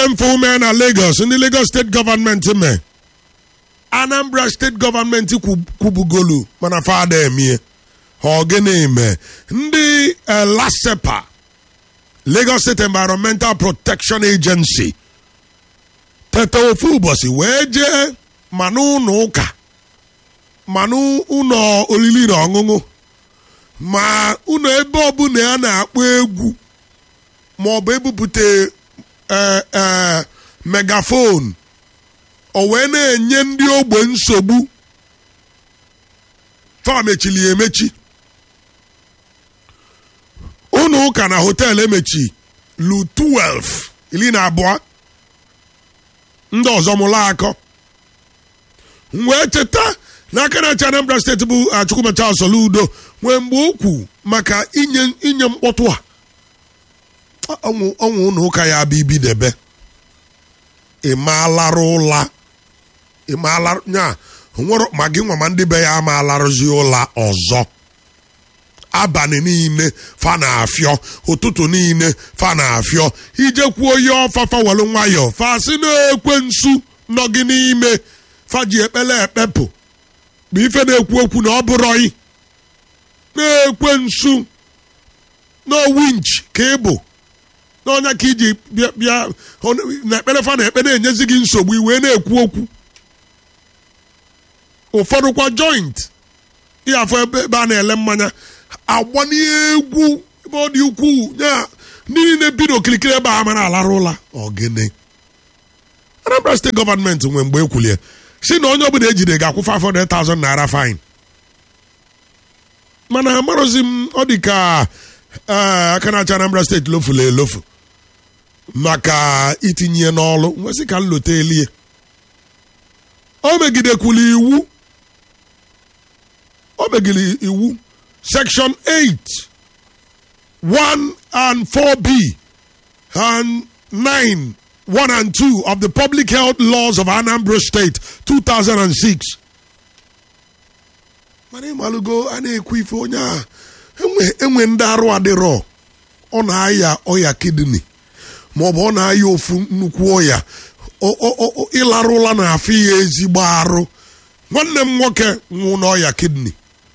mfe mee na Lagos ndị Lagos steeti gọọmenti mee Anambra steeti gọọmenti kwubugolu mana fada emie ha ogene mee ndị LASEPA Lagos State Environmental Protection Agency teta ofu ụbọchị wee jee ma n'ụlọ ụka ma n'ụlọ oriri na ọṅụṅụ ma ụlọ ebe ọbụla ya na-akpọ egwu ma ọ bụ ebupụta megafon o wee na-enye ndị ogbe nsogbu fa mechiri emechi ụlọ ụka na họteelụ emechi lu 12 iri na abụọ ndị ọzọ mụla akọ wee cheta n'aka na-achị Anambra steeti bụ Chukwumecha Soludo nwee mgbe okwu maka inye inye mkpọtụ a ọnwụ ụlọ ụka ya bụ ibidebe ịmaalarụ ụla ịmaalarụ nya nwere ma gị nwa ma ndị be ya amaalarụzi ụla ọzọ abalị niile fa na-afịọ ụtụtụ niile fa na-afịọ ijekwuo onye ọfafa welu nwayọ fa si na-ekwe nsu nọ gị n'ime fa ji ekpele ekpepụ bụ ife na-ekwu okwu na ọ bụrọị na-ekwe nsu na winch ka ị bụ n'ọnya ka iji bịa na ekpere fa na ekpe na-enyezi gị nsogbu iwee na-ekwu okwu ụfọdụ kwa joint ihe afọ ebe a na-ele mmanya agbanye egwu ebe ọ dị ukwuu ya ndị niile bi n'okirikiri ebe a mara alara ụla ogene Anambra steeti gọọmenti nwe mgbe ekwulie si na onye ọbụla ejide ga-akwụ 500,000 naira fine mana amarozi m ọ dị ka aka na-achị Anambra steeti lofula elofu maka itinye n'ọlụ nwesị ka nlota elie o megidekwula iwu o megide iwu section 8 1 and 4b and 9 1 and 2 of the public health laws of Anambra State 2006 mana ịmalụgo a na-ekwu ife onye a enwe ndị arụ adịrọ ọ na-aya ọya kidney maọbụ ọ na-aya ofu nnukwu ọya ịlarụ ụla na-afụ ya ezigbo arụ nwanne m nwoke nwụ n'ọya kidney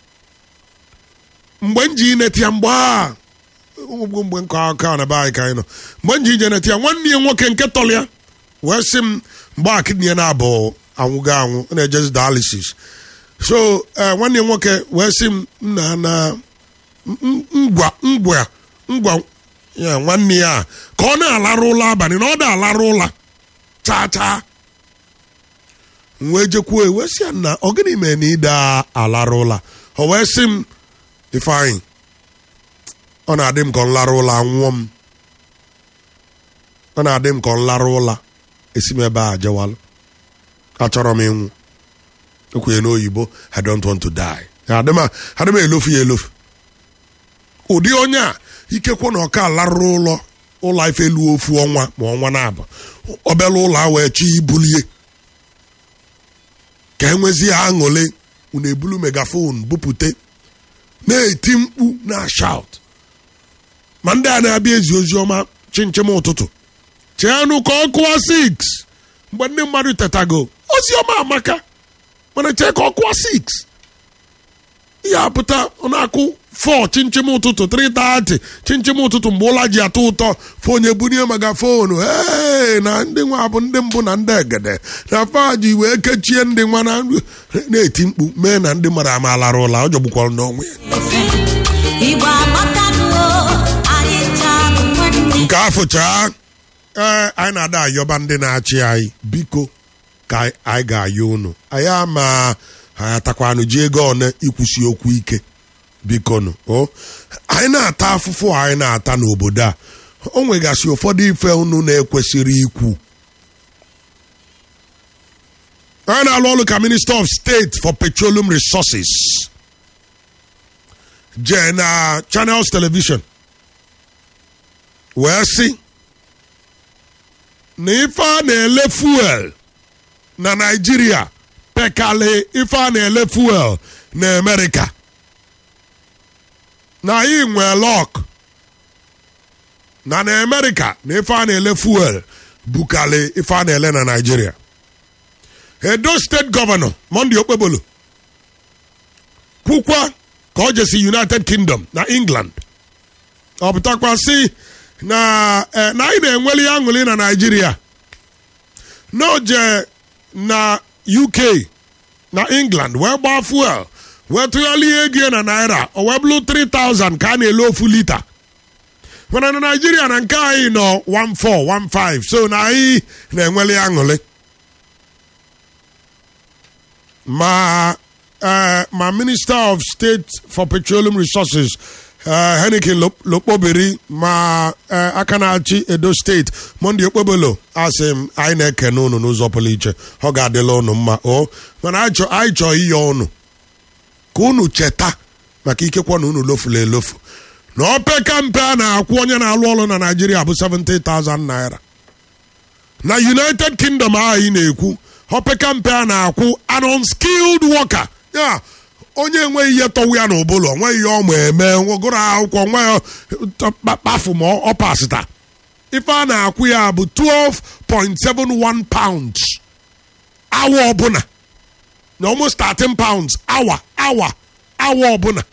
mgbe m ji neti ya mgbe a mgbe nke aka na be anyị ka anyị nọ mgbe m ji ije neti ya nwanne ya nwoke nke tọrọ ya wee sị m mgbe a kidney ya na-abụ anwụgo anwụ ọ na-ejezi dialysis so nwanne ya nwoke wee sị m nna na ngwa ngwa ngwa ya nwanne ya ka ọ na-alarụ ụla abalị na ọ da-alarụ ụla chaa chaa wee jekwuo wee sị ya na ọ gịnị mere na ịda alarụ ụla o wee sị m ifeanyị ọ na-adị m ka ọ larụ ụla nwụọ m ọ na-adị m ka ọ larụ ụla esi m ebe a jewalụ achọrọ m ịnwụ ekwenye n'oyibo I don't want to die adị m elofu ya elofu ụdị onye a ikekwe na ọka larụrụ ụlọ ụlọ ife elu ofu ọnwa ma ọnwa na-abụ obere ụlọ a wee chi ibulie ka enwezie aṅụle unu ebulu megafon bupute na-eti mkpu na shout ma ndị a na-abịa ezi ozi ọma chinchem ụtụtụ cheanụ ka ọ kụwa 6 mgbe ndị mmadụ tetago ozi ọma amaka mana chee ka ọ kụwa 6 ihe apụta ọ na-akụ 4 chinchem ụtụtụ 3:30 chinchem ụtụtụ mgbe ụla ji atọ ụtọ fonye bunye megafonu ee na ndị nwa bụ ndị mbụ na ndị egede na faji wee kechie ndị nwa na na-eti mkpu mee na ndị mmadụ amalara ụla ọ jọgbukwara n'onwe ya nke afụchaa ee anyị na-ada ayọba ndị na-achị anyị biko ka anyị ga-ayọ unu anyị ama ha atakwanụ ji ego one ikwusi okwu ike bikonu o anyị na-ata afụfụ anyị na-ata n'obodo a o nwegasị ụfọdụ ife unu na-ekwesịrị ikwu onye na-alụ ọrụ ka minista of state for petroleum resources jee na channels television wee sị na ife a na-ele fuel na naijiria pekalị ife a na-ele fuel na amerịka na anyị nwee lọk na na amerịka na ife a na-ele fuel bukali ife a na-ele na naijiria edo steeti gọvanọ monday okpebolo kwukwa ka ọ jesi united kingdom na england ọ pụtakwa si na na anyị na-enweli aṅụrị na naijiria n'oje na uk na england wee gbaa fuel wee tụgharịa ego na naira o wee bụrụ 3000 ka a na-ele ofu lita mana na naijiria na nke anyị nọ 1415 so na anyị na-enweli aṅụrị ma uh, ma minister of state for petroleum resources uh, henikin lokpobiri ma uh, aka na-achị edo steeti monde okpobolo asị m anyị na-ekene unu n'ụzọ pụrụ iche ọ ga-adịla unu mma o mana anyị chọọ ihe unu ka unu cheta maka ikekwa na unu lofula elofu na opeka mpe a na-akwụ onye na-alụ ọrụ na naijiria bụ 70,000 naira na united kingdom ahụ ị na-ekwu opeka mpe a na-akwụ an unskilled worker ya onye enweghị ihe tọwa ya n'ụbụlụ onweghị ihe ọma eme gụrụ akwụkwọ nwe kpafu ma ọ pasịta ife a na-akwụ ya bụ 12.71 pounds awa ọbụla na almost 13 pounds awa awa awa ọbụla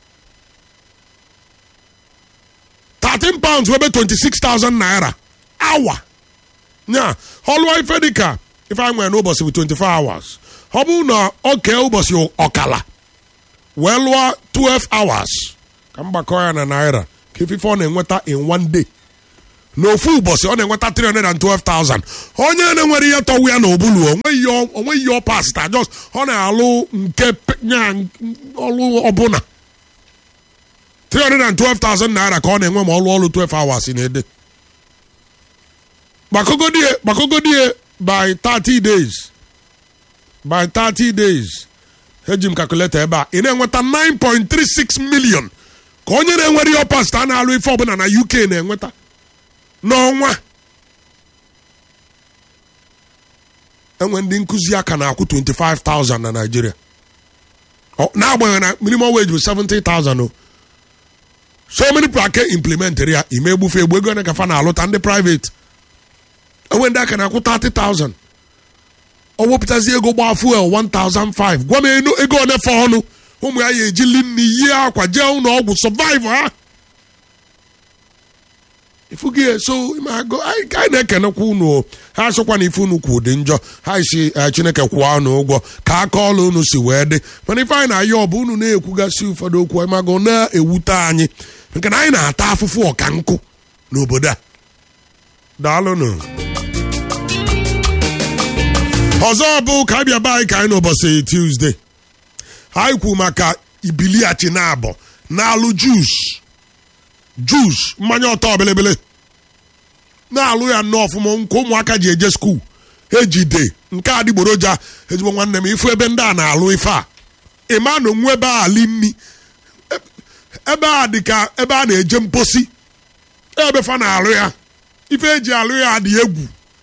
13 pounds webe 26,000 naira awa nya ọlụwa ife dịka ife anyị nwere n'ụbọchị bụ 24 hours ọ bụrụ na oke ụbọchị ọkala wee lụọ 12 hours ka mgbakọ ya na naira ka ife ọ na-enweta in one day n'ofu ụbọchị ọ na-enweta 312,000 onye na-enwere ihe tọwu ya n'obulu onweghị ihe ọ pasịta jos ọ na-alụ nke nya ọlụ ọbụla 312,000 naira ka ọ na-enwe ma ọ lụọ ọlụ 12 hours na-ede gbakogodie by 30 days by 30 days eji m kalkuleta ebe a ị na-enweta 9.36 million ka onye na-enwere ihe ọpasta a na-alụ ife ọbụla na uk na-enweta n'ọnwa enwe ndị nkụzi aka na-akwụ 25,000 na Naịjirịa n'agbanyeghị na minimum wage bụ 70,000 o so many people aka implement ya ime egbufe egbu ego ka fa na-alụta ndị private enwe ndị aka na-akwụ 30,000 ọ wepụtazi ego gbaa fuel 1,005 gwa m ego onefe ọnụ ụmụ ya ya ejili nne yie akwa jee ụlọ ọgwụ survive ha ifugi so anyị na-ekenekwa unu ha sịkwa na ife unu kwu dị njọ ha si chineke kwụọ unu ụgwọ ka aka ọla unu si wee dị mana ife anyị na-ayọ ọ bụ unu na-ekwugasị ụfọdụ okwu mago na-ewute anyị nke na anyị na-ata afụfụ ọka nkụ n'obodo a daalụnụ ọzọ bụ ka abịa be anyị ka anyị n'ụbọchị Tuesday anyị kwu maka ibiliachi na abọ na-alụ jus jus mmanya ọtọ belebele na-alụ ya nnọọ ọfụma nke ụmụaka ji eje skuul ejide nke adịgboroja ezigbo nwanne m ifu ebe ndị a na-alụ ife a ịma na onwe ebe a ali nni ebe a dị ka ebe a na-eje mposi ebe fa na-alụ ya ife eji alụ ya dị egwu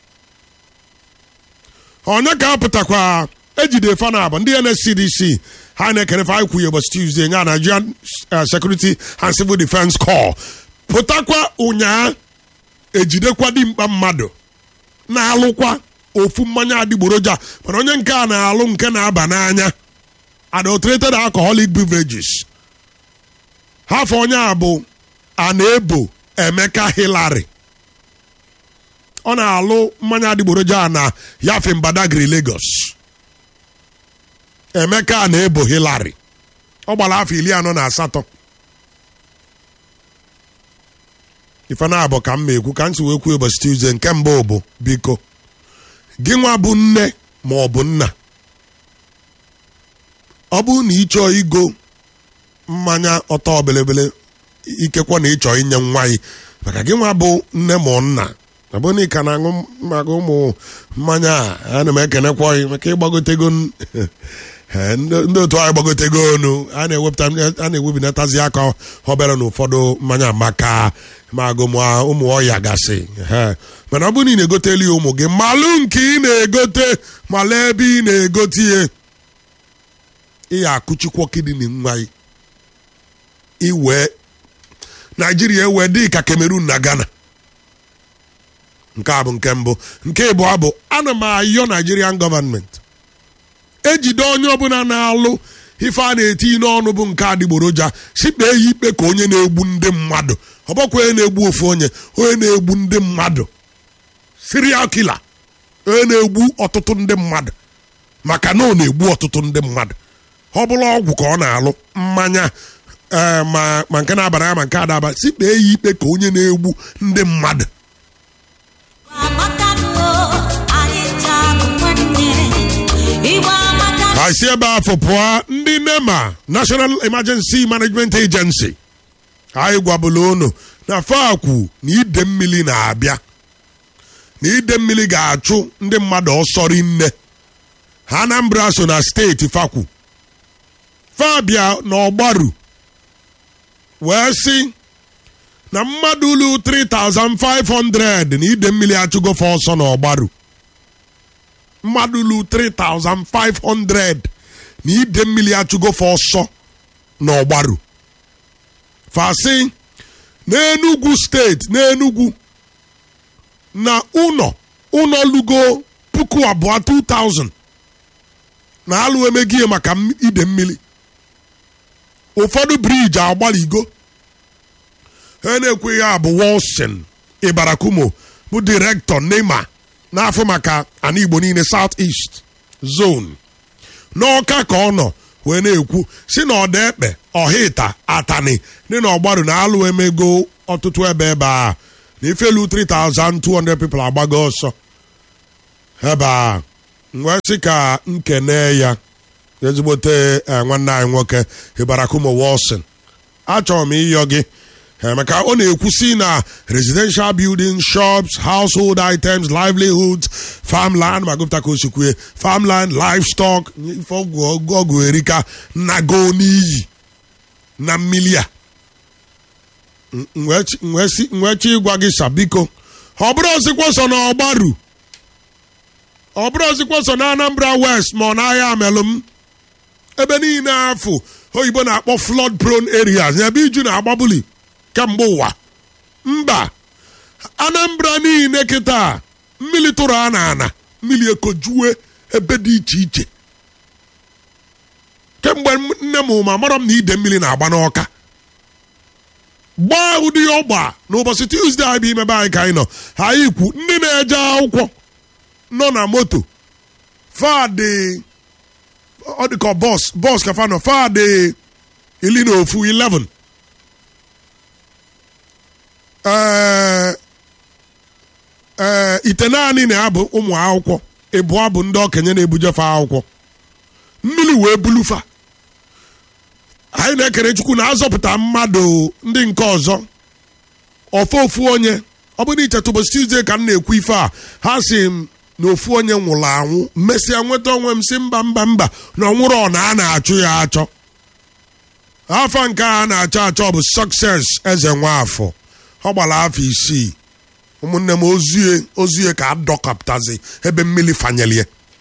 onye ka apụtakwa ejide fa na abụ ndị NSCDC ha na-ekerefe anyị kwuye ụbọchị Tuesday nya Nigerian Security and Civil Defence Corps pụtakwa ụnyaa ejidekwa dimkpa mmadụ na-alụkwa ofu mmanya adịgboroja mana onye nke a na-alụ nke na-aba n'anya adulterated alcoholic beverages hafọ onye a bụ a na-ebo Emeka Hillary ọ na-alụ mmanya adịgboroja na yafe Badagry Lagos Emeka na-ebo Hillary ọ gbara afọ iri anọ na asatọ ife na abụ ka m ma ekwu ka m si wee kwuo ụbọchị Tuesday nke mbụ bụ biko gị nwa bụ nne ma ọ bụ nna ọ bụrụ na ị chọọ igo mmanya ọtọ belebele ikekwa na ịchọ inye nwa gị maka gị nwa bụ nne ma nna ọ bụrụ na ị ka na-aṅụ maka ụmụ mmanya a ana m ekenekwa gị maka ịgbagotego ndị otu anyị gbagotego onu a na-ewepụta a na-ewebinatazi aka obere na ụfọdụ mmanya maka magụ ụmụ ọya gasị mana ọ bụrụ na ị na-egoteli ya ụmụ gị malụ nke ị na-egote malụ ebe ị na-egote ihe ị ya akụchikwo kidini nwa gị iwee naijiria ewee dị ka Cameroon na Ghana nke a bụ nke mbụ nke ịbụọ bụ ana m ayọ nigerian gọọmenti ejide onye ọbụla na-alụ ife a na-eti n'ọnụ bụ nke adịgboroja sikpee ya ikpe ka onye na-egbu ndị mmadụ ọ bụkwa onye na-egbu ofu onye onye na-egbu ndị mmadụ serial killer onye na-egbu ọtụtụ ndị mmadụ maka na ọ na-egbu ọtụtụ ndị mmadụ ọ bụla ọgwụ ka ọ na-alụ mmanya ee ma ma nke na-abara ya ma nke adaba sikpee ya ikpe ka onye na-egbu ndị mmadụ ka si ebe afọ pụọ ndị nema national emergency management agency anyị gwabụla unu na fakwu na ide mmiri na-abịa na ide mmiri ga-achụ ndị mmadụ ọsọ rinne ha Anambra so na steeti fakwu fabia na ọgbaru wee sị na mmadụ ulu 3500 na ide mmiri achụgofe ọsọ na ọgbaru mmadụ ulu 3500 na ide mmiri achụgofe ọsọ na ọgbaru fasị n'enugwu steeti n'enugwu na ụnọ ụnọ lugo puku abụọ 2000 na alụ emegie maka ide mmiri ụfọdụ briji agbaligo ha na-ekweghị abụ Wilson Ibarakumo bụ direktọ NEMA n'afọ maka ana Igbo niile South East Zone n'ọka ka ọ nọ wee na-ekwu si na ọda ekpe ọhịta atani dị na ọgbaru na alụ emego ọtụtụ ebe ebe a na ifelu 3200 people agbago ọsọ ebe a wee sị ka nkene ya ezigbote nwanne anyị nwoke Ibarakumo Wilson achọrọ m ịyọ gị maka ọ na-ekwusi na residential buildings shops household items livelihoods farmland ma gụpụta ka o si kwue farmland livestock ife ọgwụ erika nago n'iyi na mmili a nwechi ịgwa gị sabiko ọ bụrụ ozikwa so na ọgbaru ọ bụrụ ozikwa so na Anambra West ma ọ n'ahịa amelụm ebe niile afọ oyibo na-akpọ flood prone areas ebe iju na-agbabuli kemgbe ụwa mba Anambra niile kịta mmiri tụrụ a na ana mmiri ekojue ebe dị iche iche kemgbe nne m ma mara m na ide mmiri na-agba n'ọka gbaa ụdị ọgba n'ụbọchị Tuesday anyị bụ imebe anyị ka anyị nọ anyị kwu ndị na-eje akwụkwọ nọ na moto fadị ọ dị ka bọs bọs ka fa nọ fadị iri na ofu 11 ee ee ite naanị na-abụ ụmụ akwụkwọ ịbụọ bụ ndị okenye na-ebujefe akwụkwọ mmiri wee bulufa anyị na-ekere chukwu na-azọpụta mmadụ ndị nke ọzọ ofe ofu onye ọ bụrụ ichetụ ụbọchị Tuesday ka m na-ekwu ife a ha si m na ofu onye nwụrụ anwụ mesịa nweta onwe m si mba mba mba na ọnwụrụ ọ na a na-achụ ya achọ afa nke a na-achọ achọ bụ sọkses eze nwafọ ọ gbara afọ isii ụmụnne m ozie ozie ka adọkapụtazi ebe mmiri fanyelie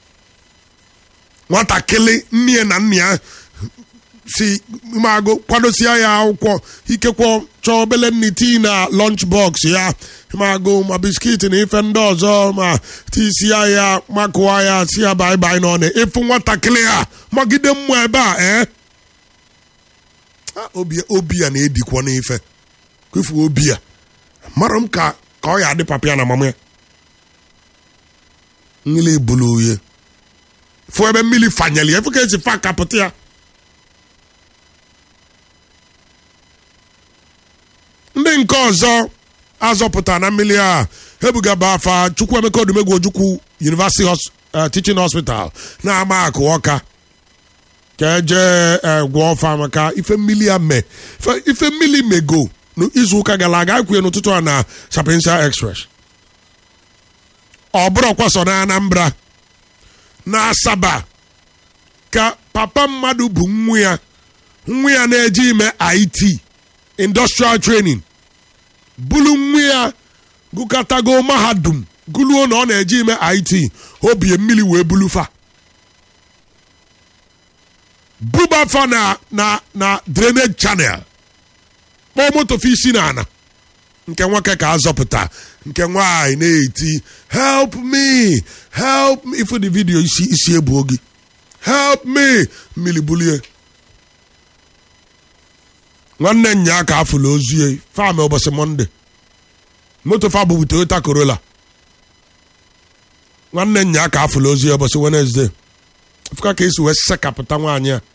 nwatakịrị nne na nna ya si magụ kwadosia ya akwụkwọ ikekwe chọọ obele nni tii na lunch box ya magụ ma biskiti na ife ndị ọzọ ma tisia ya makụwa ya si ya baibai n'ọnụ ịfụ nwatakịrị a magide mmụọ ebe a ee obi ya na-edikwa n'ife kwefu obi ya mara m ka ka ọ ya adị papa ya na mama ya mmiri bulu uye fụ ebe mmiri fanyeli ya efu ka esi fa kapụta ya ndị nke ọzọ azọpụta na mmiri a ebugaba afa Chukwuemeka Odumegwu Ojukwu University Teaching Hospital na-ama akụ ọka ka eje gwọọ ọfa maka ife mmiri a mee ife mmiri mego n'izu ụka gara aga kwuye n'ụtụtụ a na Sapiensia Express ọ bụrụkwa so na Anambra na Asaba ka papa mmadụ bụ nwa ya nwa ya na-eje ime IT industrial training bulu nwa ya gụkọtago mahadum gụluo na ọ na-eje ime IT obie mmiri wee bulufa bubafa na na na drainage channel kpọọ moto fi isi na ana nke nwoke ka azọpụta nke nwaanyị na-eti help me help me ifu the video isi isi ebuo gị help me mmiri bulie nwanne nya ka afụla ozie fam ụbọchị mọnde moto fa bụbu toyota corolla nwanne nya ka afụla ozie ụbọchị wenesde fụka ka esi wee sekapụta nwaanyị a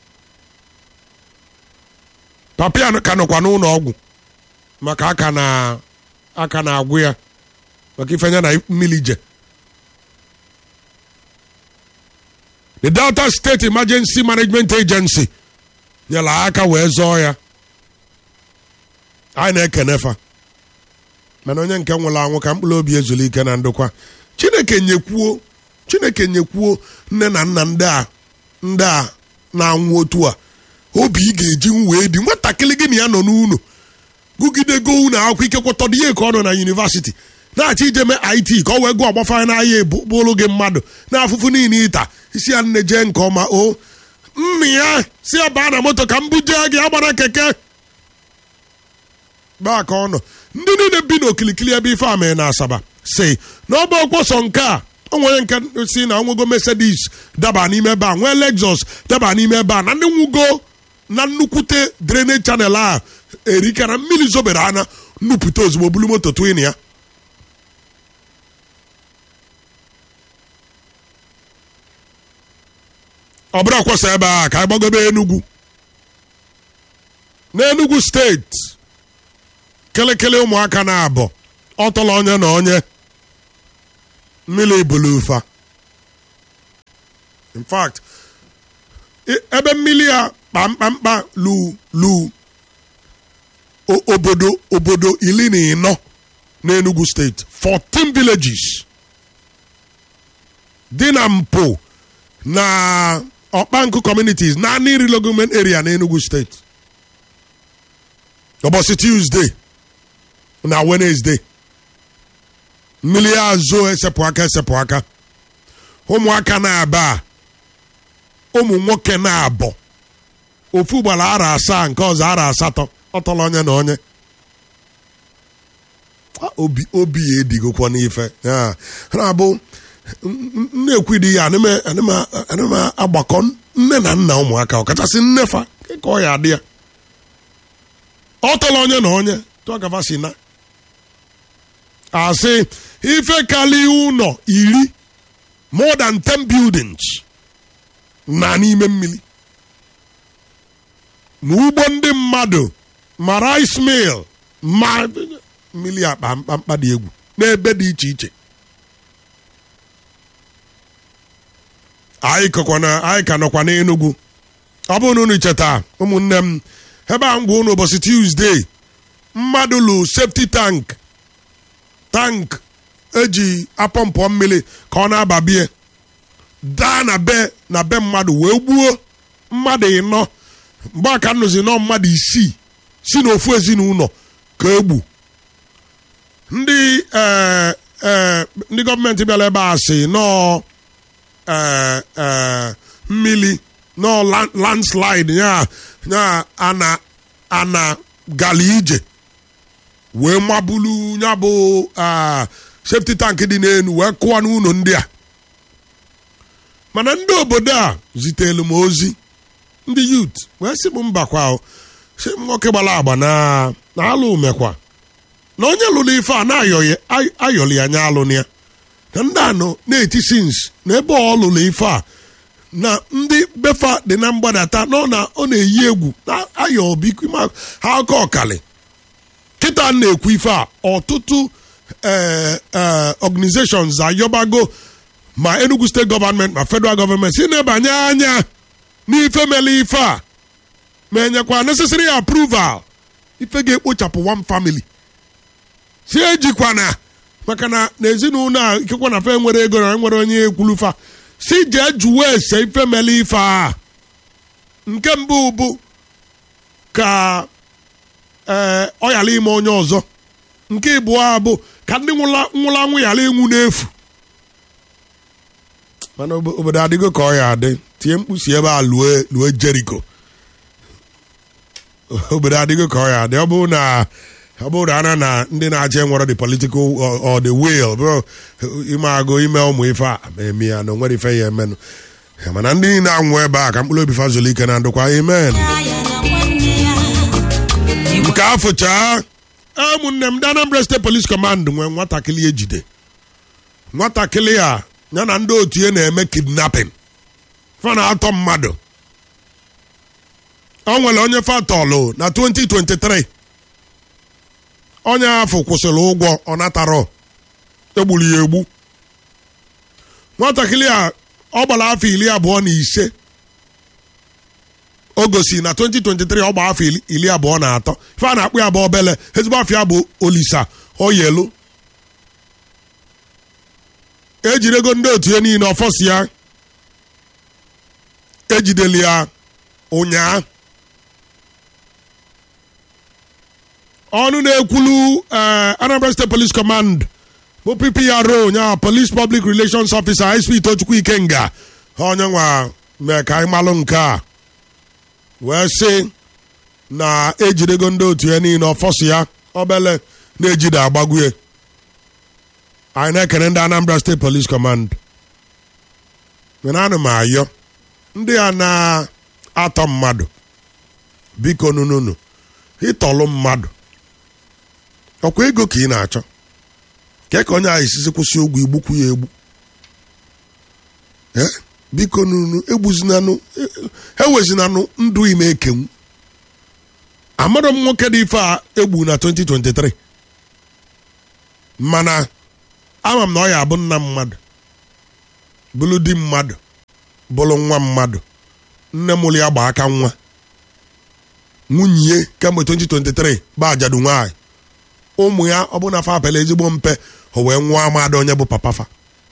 papa ya ka nọkwa n'ụlọ ọgwụ maka aka na aka na-agwụ ya maka ifenya na mmiri je the delta state emergency management agency nyere aka wee zọọ ya anyị na-ekene fa mana onye nke nwụrụ anwụ ka mkpụrụ obi ezuru ike na ndokwa chineke nyekwuo chineke nyekwuo nne na nna ndị a ndị a na-anwụ otu a obi ị ga-eji wee dị nwatakịrị gị na ya nọ n'ụlọ gụgidego unu akwụkwọ ike kwọtọdụ ihe ka ọ nọ na yunivasiti na-achọ ijeme it ka ọ wee gụọ agbafanye n'ahịa bụrụ gị mmadụ na-afụfụ niile ịta isi ya nne jee nke ọma o nna ya si ya baa na moto ka m buje gị agbara keke baa ka ọ nọ ndị niile bi n'okilikili ebe ife amị na asaba si na ọ bụ ọkwọsọ nke a o nwere nke si na nwego mercedes daba n'ime ebe a nwee lexus daba n'ime ebe a na ndị nwugo na nnukwute drainage channel a erika na mmiri zobere anya nnupụta ozugbo bulu moto twin ya ọ bụrụ ọkwọsọ ebe a ka anyị gbagobe enugwu n'enugwu steeti kelekele ụmụaka na-abọ ọtọla onye na onye mmiri bulufa in fact ebe mmiri a kpamkpamkpa lu lu obodo obodo iri na ịnọ n'Enugu steeti 14 villages dị na mpụ na ọkpankụ communities na Aniri government area n'Enugu steeti ụbọchị Tuesday na Wednesday mmiri azụ esepụ aka esepụ aka ụmụaka na-aba ụmụ nwoke na-abọ ofu gbara ara asaa nke ọzọ ara asatọ ọtọrọ onye na onye obi obi ya edigokwa n'ife na-abụ na-ekwidi ya anịma agbakọ nne na nna ụmụaka ọkachasị nnefa ka ọ ya adị ya ọtọrọ onye na onye tụọ gafa si na asị ife kali ụlọ iri more than 10 buildings na n'ime mmiri ma ugbo ndị mmadụ ma rice mill ma mmiri akpa mkpamkpa dị egwu n'ebe dị iche iche anyị ka nọkwa n'Enugu ọ bụrụ na unu cheta ụmụnne m ebe a ngwa unu ụbọchị Tuesday mmadụ lụ safety tank tank eji apọmpọ mmiri ka ọ na-aba bie daa na be na be mmadụ wee gbuo mmadụ ịnọ mgbe aka nnụzi nọ mmadụ isii si n'ofu ezinụlọ ka egbu ndị ndị gọọmenti bịara ebe a sị nọọ mmiri nọọ landslide ya ya ana ana gali ije wee mabulu ya bụ safety tank dị n'elu wee kụọ n'ụlọ ndị a mana ndị obodo a zitere m ozi ndị yut wee sị m mbakwa si nwoke gbara agba na alụ umekwa na onye lụrụ ife a na-ayọli anya alụ ya na ndị anọ na-eti sins na ebe ọ lụrụ ife a na ndị befa dị na mgbadata nọ na ọ na-eyi egwu na-ayọ bikwa ha aka ọkali kịta na-ekwu ife a ọtụtụ organizations ayọbago ma Enugu steeti gọọmenti ma federal gọọmenti si na-ebanye anya n'ife mere ife a ma enyekwa necessary approval ife ga-ekpochapụ one family si ejikwana maka na n'ezinụlọ a ikekwa na fe nwere ego na nwere onye ekwulufa si jee jụwa ese ife mere ife a nke mbụ bụ ka ee ọ ghara ime onye ọzọ nke ịbụọ bụ ka ndị nwụrụ anwụ ghara ịnwụ n'efu mana obodo adịgo ka ọ ya adị tie mkpusi ebe a lue lue jeriko obodo adịgo ka ọ ya adị ọ bụrụ na ọ bụrụ ana na ndị na-achị nwere the political or, or the will bụrụ ime agụ ime ụmụ ife a eme ya na onwere ife ya emenụ Ya, mana ndị niile anwụ ebe a ka mkpụrụ obi fa zuru ike na ndụkwa amen nke afọchaa ụmụnne m ndị Anambra State Police Command nwee nwatakịrị ejide nwatakịrị a ya na ndị otu ya na-eme kidnapping fa na-atọ mmadụ ọ nwere onye fatọlụ na 2023 onye afọ kwụsịrị ụgwọ ọ natarọ egburu ya egbu nwatakịrị a ọ gbara afọ iri abụọ na ise o gosi na 2023 ọ gba afọ iri- iri abụọ na atọ ife a na-akpụ ya bụ obele ezigbo afọ ya bụ olisa oyelu ejidego ndị otu ya niile ọfọsi ya ejideli ya ụnyaa ọnụ na-ekwulu eh, Anambra State Police Command bụ PPRO nya Police Public Relations Officer SP Tochukwu Ikenga ha onye nwa mee ka anyị malụ nke a wee sị na ejidego ndị otu ya niile ọfọsi ya obele na-ejide agbagwue anyị na-ekene ndị Anambra State Police Command mana ana m ayọ ndị a na-atọ mmadụ biko nununu ịtọlụ mmadụ ọkwa ego ka ị na-achọ ke ka onye ahụ isizi kwụsị ogwu igbukwu ya egbu Eh, biko nunu egbuzinanụ ewezinanụ ndụ ime ekenwu amarọ m nwoke dị ife a egbu na 2023 mana ama m na ọ ya abụ nna mmadụ bụrụ di mmadụ bụrụ nwa mmadụ nne mụrụ ya gba aka nwa nwunye ya kemgbe 2023 bụ ajadu nwaanyị ụmụ ya ọ bụ na fa apela ezigbo mpe o wee nwa amada onye bụ papafa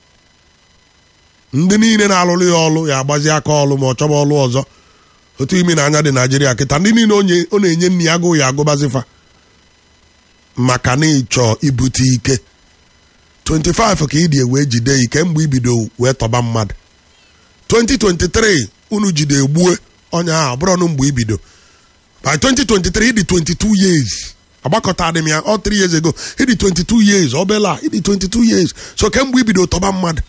ndị niile na-alụrụ ya ọlụ ya agbazi aka ọlụ ma ọ chọba ọlụ ọzọ otu imi na anya dị naijiria kịta ndị niile onye ọ na-enye nne ya agụụ ya agụbazifa maka na ịchọ ibute ike 25 ka ị dị wee jide ike mgbe ibido wee tọba mmadụ 2023 unu jide egbue onye ahụ ọ bụrụ ọnụ mgbe ibido by 2023 ịdị 22 years agbakọta dị m ya ọ 3 years ago ịdị 22 years obela ịdị 22 years so kemgbe ibido tọba mmadụ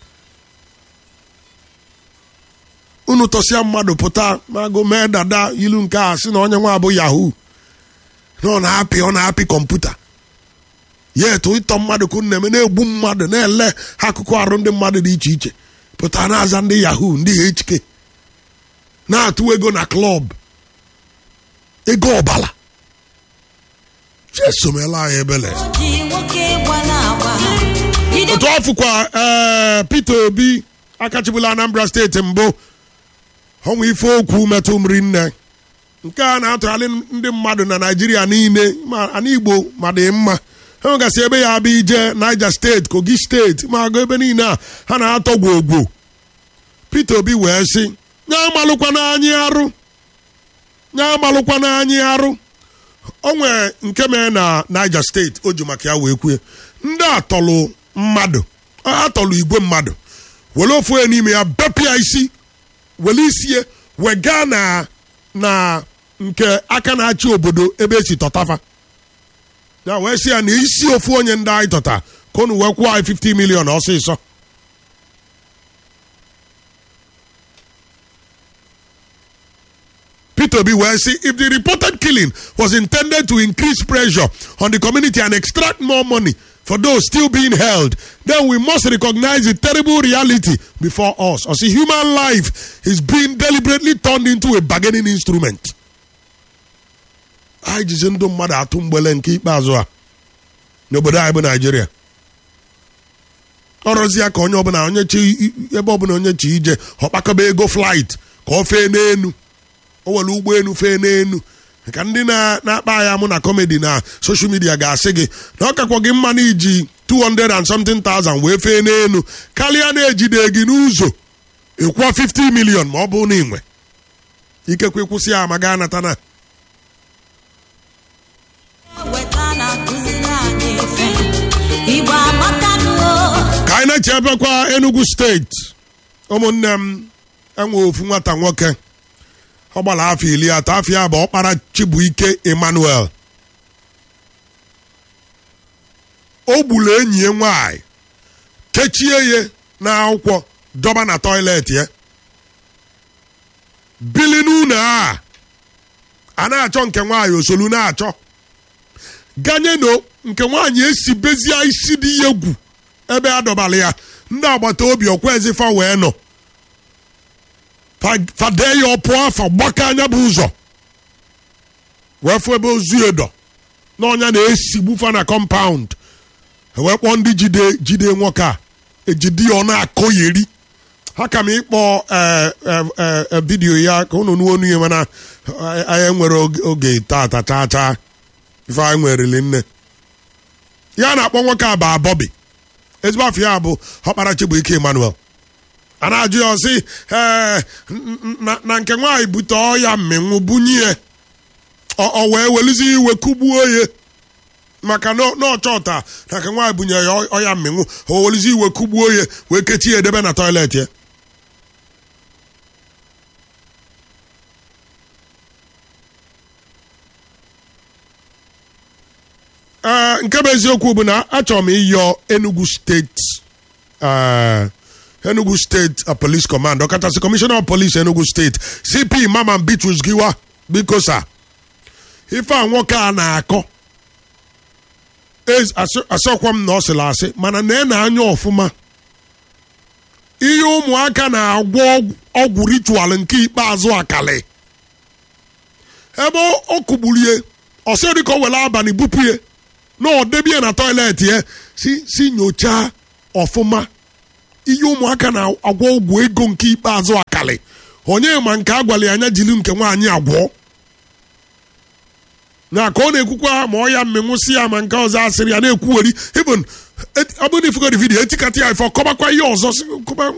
unu tọsịa mmadụ pụta magụ mee dada ilu nke a sị na onye nwa abụ yahoo na ọ na-apị ọ na-apị kọmputa ya etu ịtọ mmadụ ka unu na-eme na-egbu mmadụ na-ele akụkụ arụ ndị mmadụ dị iche iche pụta na-aza ndị yahoo ndị hk na-atụ ego na klọb ego ọbala jesomela anyị ebele otu ọfụkwa ee Peter Obi akachibula Anambra steeti mbụ ọnwa ife okwu metụ mri nne nke a na-atụgharị ndị mmadụ na Naịjirịa niile ma ana Igbo ma dị mma ha nwegasị ebe ya abịa ije Niger steeti Kogi steeti ma agụ ebe niile a ha na-atọ gwogwo Peter Obi wee sị nye amalụkwana anyị arụ nye amalụkwana anyị arụ o nwere nke mere na Niger steeti o ji maka ya wee kwue ndị atọlụ mmadụ atọlụ igwe mmadụ were ofu onye n'ime ya bepịa isi were isie wega na na nke aka na-achị obodo ebe esi tọtafa ya wee sị ya na isi ofu onye ndị anyị tọta ka unu wee kwụọ anyị 50 million ọsịsọ Peter Obi wee sị if the reported killing was intended to increase pressure on the community and extract more money for those still being held, then we must recognize the terrible reality before us. As a human life is being deliberately turned into a bargaining instrument. anyị jizi ndụ mmadụ atụ mgbele nke ikpeazụ a n'obodo anyị bụ naijiria ọrụzi ya ka onye ọbụla onye chi ebe ọbụla onye chi ije ọkpakọba ego flight ka ọ fee n'enu o were ụgbọelu fee n'enu ka ndị na-akpa ya mụ na kọmedi na soshal midia ga-asị gị na ọ kakwa gị mma na iji 200 and something thousand wee fee n'enu karịa na-ejide gị n'ụzọ ịkwụọ 50 million ma ọ bụ na inwe ikekwe kwụsị ya ma gaa nata na ka anyị na-eche ebekwa Enugu steeti ụmụnne m enwe ofu nwata nwoke ọ gbara afọ iri atọ afọ ya bụ ọkpara Chibuike Emmanuel o gburu enyi ya nwaanyị kechie ya n'akwụkwọ dọba na tọilet ya bili n'ụlọ a a na-achọ nke nwaanyị osolu na-achọ ganye no nke nwaanyị esi bezie isi dị ya egwu ebe a dọbara ya ndị agbata obi ọkwezifa wee nọ Fa- fade ya ọpụọ afa gbaka anya bụ ụzọ wee fụ ebe ozu edo n'ọnya na-esigbu fa na kọmpaụnd wee kpọọ ndị jide jide nwoke a ejide ya ọ na-akọ yeri ha ka m ịkpọ eh, eh, eh, eh, vidiyo ya ka unu nuo onu ya mana eh, anyị nwere oge- oge tata chaa chaa ife anyị nwereli nne ya na-akpọ nwoke a ba bọbi ezigbo afọ ya bụ ọkpara Chibuike Emmanuel a na-ajụ ya ọsị ee na- na nke nwaanyị bute ọya mmịnwụ bunye ya ọ ọ wee welizi iwe kugbuo ya maka na na ọchọta na nke nwaanyị bunye ya ọ- ọya mmịnwụ o welizi iwe kugbuo ya wee kechie ya edebe na tọilet ya ee nke bụ eziokwu bụ na achọrọ m ịyọ Enugu steeti eh, Enugu steeti uh, police command ọkachasị commissioner of police Enugu steeti CP Mama Bitrus Giwa biko sa ife a nwoke a na-akọ Ez- asị- asịkwa m na ọ sịrị asị mana na ị na-anya ọfụma ihe ụmụaka na-agwọ ọgwụ- ọgwụ ritual nke ikpeazụ akali ebe ọ- ọ kụgburie ọsọ dịka o were abalị bupụ ya na ọ debie na tọilet ya si si nyochaa ọfụma ihe ụmụaka na-agwọ ọgwụ ego nke ikpeazụ akali onye ma nke a gwara ya anya jiri nke nwaanyị agwọ na ka ọ na-ekwukwa ma ọ ya mmenwụsị ya ma nke ọzọ asịrị ya na-ekwuweri even ọ bụrụ na ifugori vidiyo etikata ya ife ọ kọbakwa ihe ọzọ sị, kọba